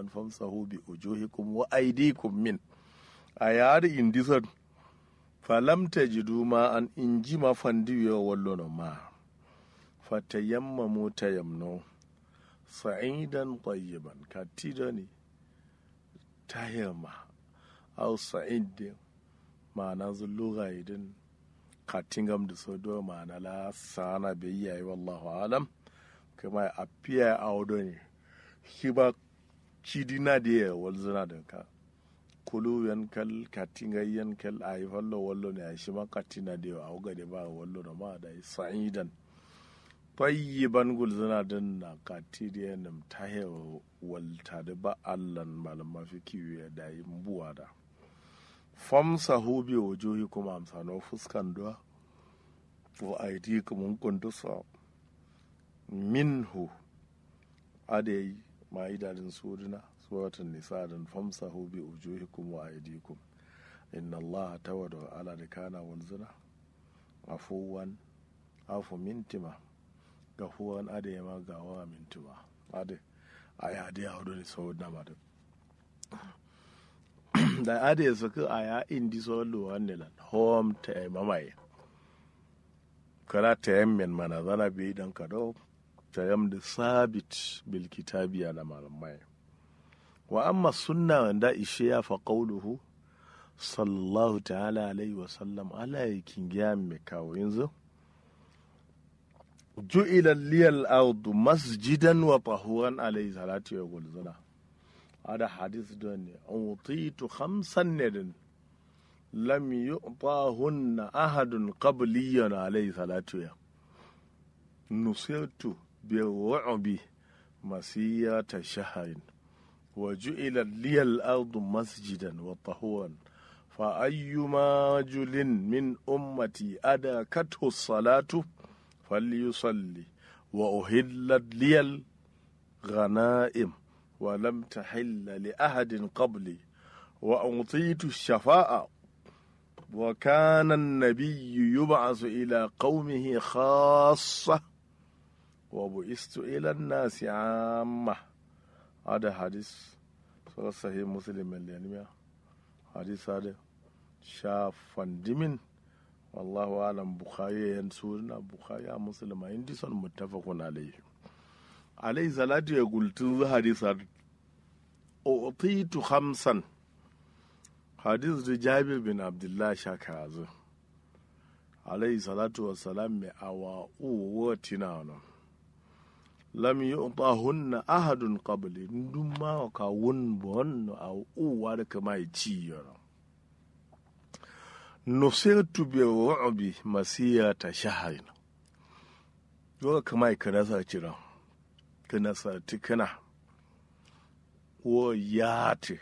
dan famsahu bi ujuhikum wa aydikum min a yari indisan falam tajidu ma an inji ma fandiyo wallo no ma fatayammamu tayamno sa'idan tayyiban katidani tayamma aw sa'id ma'ana zulluga idin katingam da sodo ma'ana la sana biyyayi wallahu alam kuma a fiye a wado ne shi ba cidina da ya walzuna da ka kulu yankal katinga yankal a yi fallo wallo ne a shi ma katina da ya a wuga da ba wallo da ma da sa'idan tayyiban gulzuna din na kati da ya nam ta yawa walta da ba allan malama fi kiwo ya da yi buwa da famsa hubi wajohi kuma amsano fuskan duwa wa aidi kuma kundusa minhu adai ma idadin surina suratun nisa dan famsa hubi wujuhikum wa aidikum inna allah tawada ala da kana wanzuna afuwan afu mintima gafuwan adai ma gawa mintima adai aya dai haudu ne sau na ma da adai suka aya indi so luwan ne lan home ta mamaye kala ta yammen mana zana bi dan kado tayam da sabit bil kitabiya na malamai wa amma sunna wanda ishe ya fa qauluhu sallallahu ta'ala alaihi wa sallam ala yakin giya mai kawo yanzu ju'ila liyal ardu masjidan wa tahuran alaihi salatu wa gulzuna ada hadis don ne utitu khamsan ne din lam yu'tahunna ahadun qabliyan alaihi salatu ya nusirtu بالرعب مسيرة شهر وجعل لي الأرض مسجدا وطهورا فأيما رجل من أمتي أدركته الصلاة فليصلي وأهلت لي الغنائم ولم تحل لأحد قبلي وأعطيت الشفاء وكان النبي يبعث إلى قومه خاصة وبئست إلى الناس عامة هذا حديث صلى صحيح مسلم اللي حديث هذا شاف دمين والله أعلم بخاري ينسورنا بخاري مسلم عندي صن متفق عليه عليه صلاة يقول تنزل حديث هذا أعطيت خمسا حديث جابر بن عبد الله شاكازو عليه الصلاة والسلام أوا أوتنا lam yu'tahunna ahadun qabli ndum ma ka won bon a uwa da kama yi ci yana nusirtu bi ru'bi masiyata shahrin dole kama yi kana sa cira kana sa tikana wo yati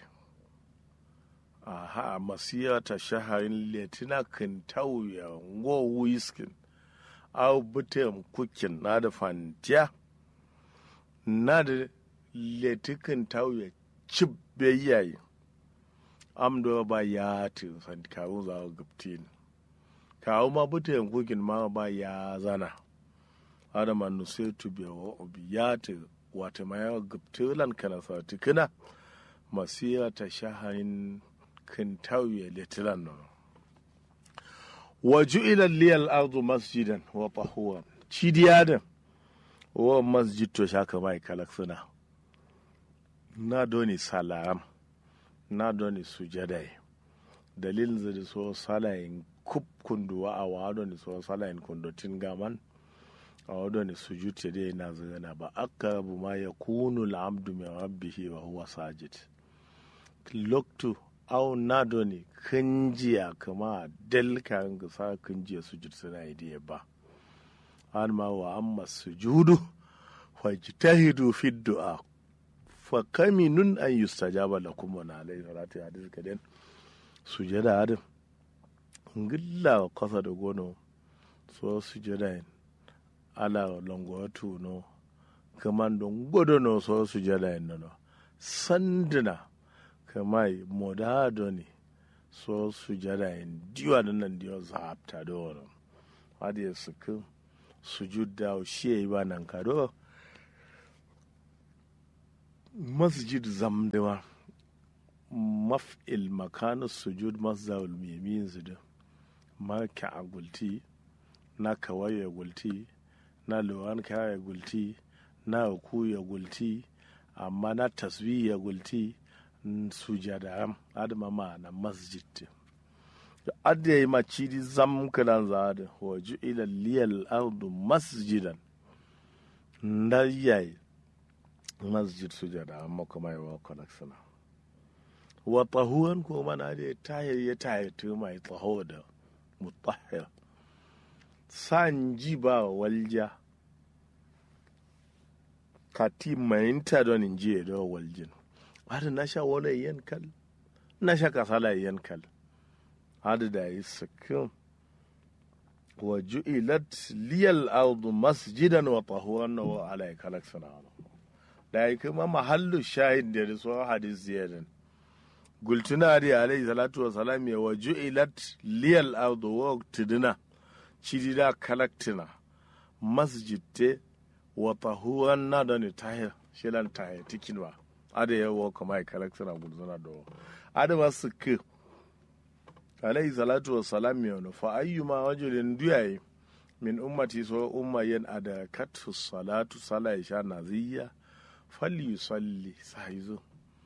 aha masiyata shahrin letina kan tauya ngo wiskin au butem kukin na da fantiya na da letikin tauye cib yayi amdo ba ya ti san kawo za guptin kawo ma buta yankukin ma ba ya zana ada man nusir tu bi wa obiyati wata ma ya guptilan kana sa tikina masiya ta shaharin kin tauye letilan no wa ju'ila liyal ardu masjidan wa tahuwan cidiyadan wa masjid to shaka mai kalak suna na doni salaram na doni sujadai dalilin zai so salayin kub kunduwa a wa doni so salayin kundotin gaman a wa doni sujud te dai na zagana ba aqrabu ma yakunu al-abdu min rabbihi wa huwa sajid loktu au na doni kinjiya kama dalka ga sa kinjiya sujud suna idiya ba an ma wa amma sujudu fajtahidu fi du'a fa kaminun an yustajaba lakum wa alayhi salatu hadis kaden sujada adam ngilla wa kasa da gono so sujada en ala longo tuno kaman don godo no so sujada en no sandina kamai modado ne so sujada en diwa nan diwa zapta do no hadi sukin sujud da shi ya yi ba nan kado masjid zamdewa maf'il makanu sujud masdar mimin zudu marka a gulti na kawai ya gulti na luwan ya gulti na ku ya gulti amma na tasbih ya gulti sujada adama ma na masjid adda yi macidi zam kiran zada waju ila liyal ardu masjidan na yayi masjid sujada amma kuma yi wa kwanak sana wa tahuwan ko mana da tahir ya tahir tu mai taho da mutahir san ji ba walja kati mayinta don in ji da waljin har na sha wani yankal na sha kasala yankal har da yi sakin wa ju'ilat liyal ardu masjidan wa tahuran wa alai kalak sana da yi kuma mahallu shahid da da tsohon hadis ziyadan gultuna da alaihi salatu wa salam ya wa ju'ilat liyal ardu wa tidina cidida kalaktina masjid te wa tahuran na da ni tahir shilan tahir tikin ba ada ya wa kuma ya kalaktina gulzuna da ada masu ke alaihi salatu wa salam ya wani fa ayyuma wajulin duyaye min ummati so umma yan ada katu salatu sala isha naziyya falli salli saizo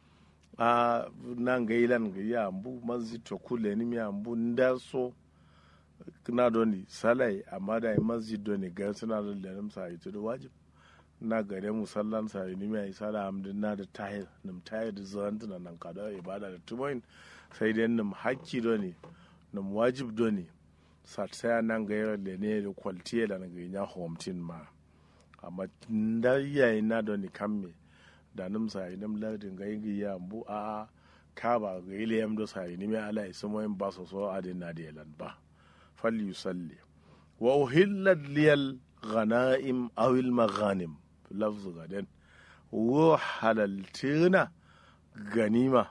a nan ga ilan ga ya ambu masjid to kule ni mi ambu nda so na doni salai amma da masjid doni ga suna da lalim sai to wajib na gare musallan sai ni mi sala amdin na da tahir nim tahir da zan nan kada ibada da tumoin sai dai nim hakki doni nim wajib doni satsaya nan ga yau da ne da kwaltiye da na ganya homtin ma amma da yayi na da ni kamme da nim sa nim lardin ga yi ya bu a ka ba ga ile yam do sa ni me ala isu moyin ba so so adin na da lan ba fal yusalli wa uhillat liyal ghanaim aw al maghanim lafz gadan wa halaltina ganima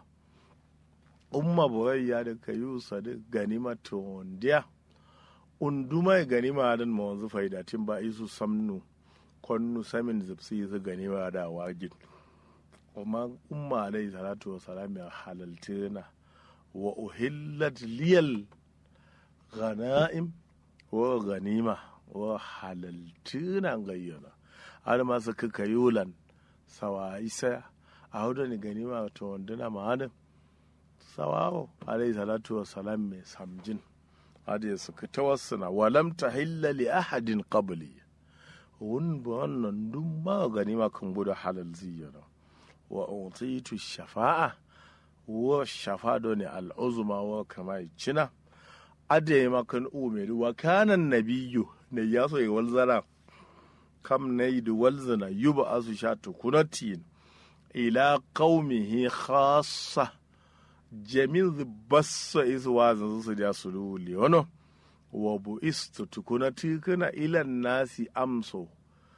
umma boyayya da kayu sadiq ganima to ndiya unduma ganima adan ma wanzu faidatin ba isu samnu konnu samin zipsi su ganima da wajin amma umma alaihi salatu wa salam ya halaltina wa uhillat liyal ghana'im wa ganima wa halaltina gayyana har ma su kaka yulan sawa isa a hudu ni ganima to wanduna ma'adin sawawo alaihi salatu wa salam mai samjin hadi suka tawassuna walam tahilla li ahadin qabli wun ba wannan duk ma gani ma kan gudu halal ziyara wa utitu shafa'a wa shafa do ne al'uzma wa kama cina ade ma kan umeri wa kana nabiyyu ne ya so ya walzara kam ne da walzana yuba asu sha tukunatin ila qaumihi khassa jamil bassa isu wazin su da su luli wano wa bu istu tukuna tikuna ilan nasi amso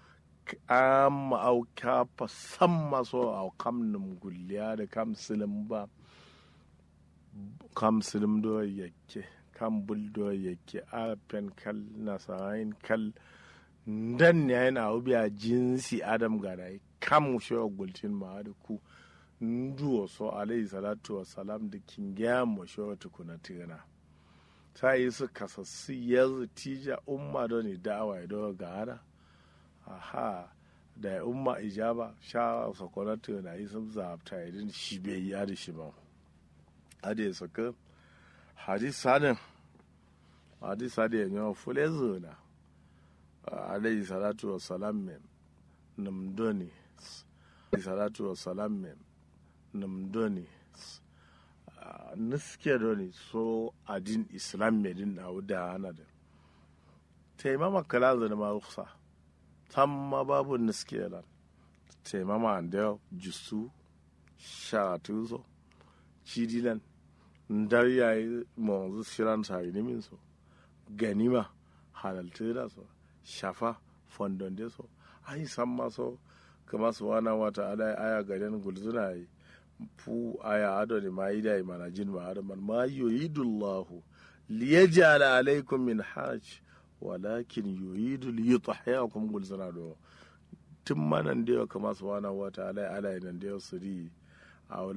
amma au kafa san maso au kam num gulliya da kam silim ba kam silim do yake kam bul do yake a pen kal nasayin kal dan ne yana ubiya jinsi adam garai kam shi gultin ma da ku nduwo so alayhi salatu wa salam da kingiya mo sho tukuna tigana ta yi su kasassi yanzu tija umma don ni da'awa do ga hana aha da umma ijaba sha sakona tuna yi sun zabta idin shi bai yi da shi ba ade saka hadisa ne hadisa da yanyo fule zuna alayhi salatu wa salam mem namdoni salatu wa salam mem namdoni niske doni so adin islam medin na wuda hana da taimama kala zana ma ruksa tamma babu niske lan taimama da jusu sharatu so cidilan ndar yayi monzu shiran sari nimin so ganima halalta da so shafa fondon da so ai san ma so kama su wana wata ala aya gaden gulzuna yi fu aya ado ne ma yi dai mana jin ma ado man ma yuridullahu liyaj'ala alaykum min hajj walakin yuridu liyutahhiyakum gulzuna do tun manan da yau kama subhanahu wa ta'ala ala nan da yau suri a